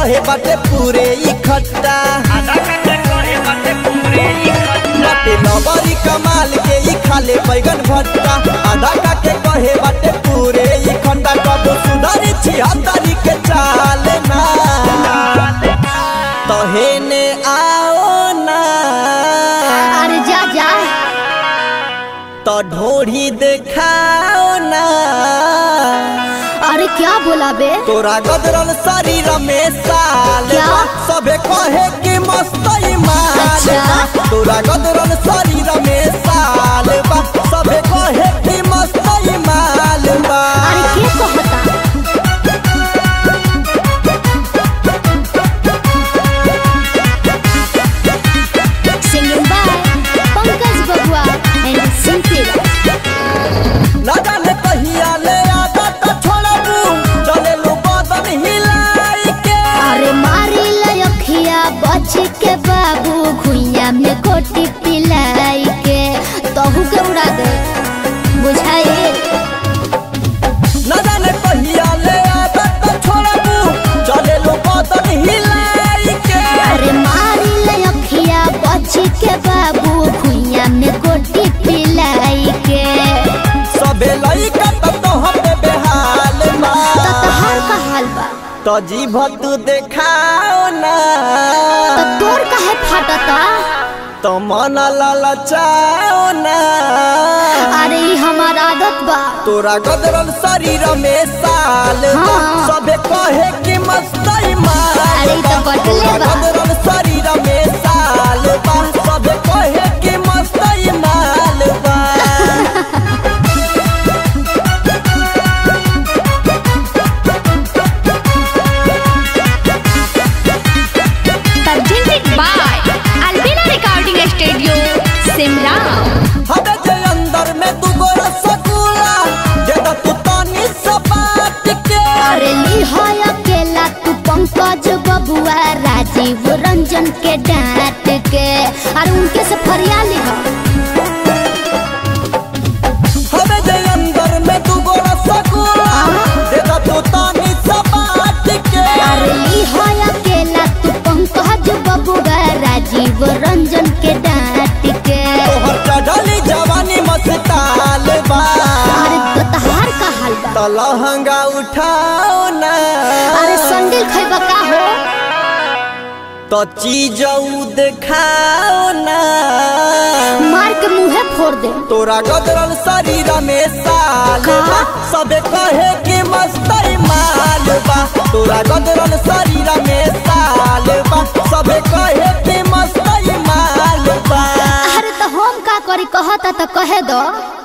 कहे बाटे पूरे इकट्ठा बाटे नवरी कमाल के ई खाले बैगन भट्टा आधा काके कहे बाटे पूरे इकट्ठा कब सुधरी छिहत्तरी के चाल ना तहेने आओ ना अरे जा जा तो ढोढ़ी देखाओ ना अरे क्या बोला बे तोरा गदरल शरीर में साल क्या? बा, सबे कहे कि मस्त माल अच्छा। बा। तोरा गदरल शरीर में साल बा सबे कहे कि मस्त माल बा अरे के कहता सिंगिंग बाय पंकज बबुआ एंड सिंपी ना जाने कहिया ले आदत छोड़बू चले लो बदन हिलाई के अरे मारी लखिया बच के बाबू घुइया में कोटी पिलाई के तहु के उड़ा दे बुझाए ना जाने कहिया ले आदत छोड़बू चले लो बदन हिलाई के अरे मारी लखिया बच के बाबू घुइया में कोटी पिलाई के सबे लइका त तोहरे बेहाल बा तो तहार का हाल बा तो जीभ तू देखाओ ना तो तोर काहे फाटता तो मन ललचाओ ना अरे ई हमार आदत बा तोरा गदरल शरीर में साल बा हाँ। सबे कहे कि मस्तई माल अरे ई तो बा। बटले तोरा बा। गदरल शरीर में साल बा सबे कहे कि मस्तई माल बा presented by Albina Recording Studio, Simla. हवे जे अंदर में दू गो रसगुल्ला दे द तू तनी सा बात के अरे ली है अकेला तू पंकज बबुआ राजीव रंजन के डांट के अरे उनके से फरियाली हो हवे जे अंदर में दू गो रसगुल्ला दे द तू तनी सा बात के अरे ली है अकेला तू पंकज बबुआ राजीव रंजन के डांट के तोहर चढ़ली जवानी मस्ताल बा अरे तो तहार का हाल बा तो लहंगा उठाओ ना अरे संडिल खैबा का हो तो चीज देखाओ ना मार के मुंहे फोड़ दे तोरा गदरल शरीर में साल का? बा सबे कहे कि मस्तई माल बा तोरा गदरल शरीर में साल बा सबे कहे कि मस्तई माल बा अरे तो हम का करी कहता तो कहे दो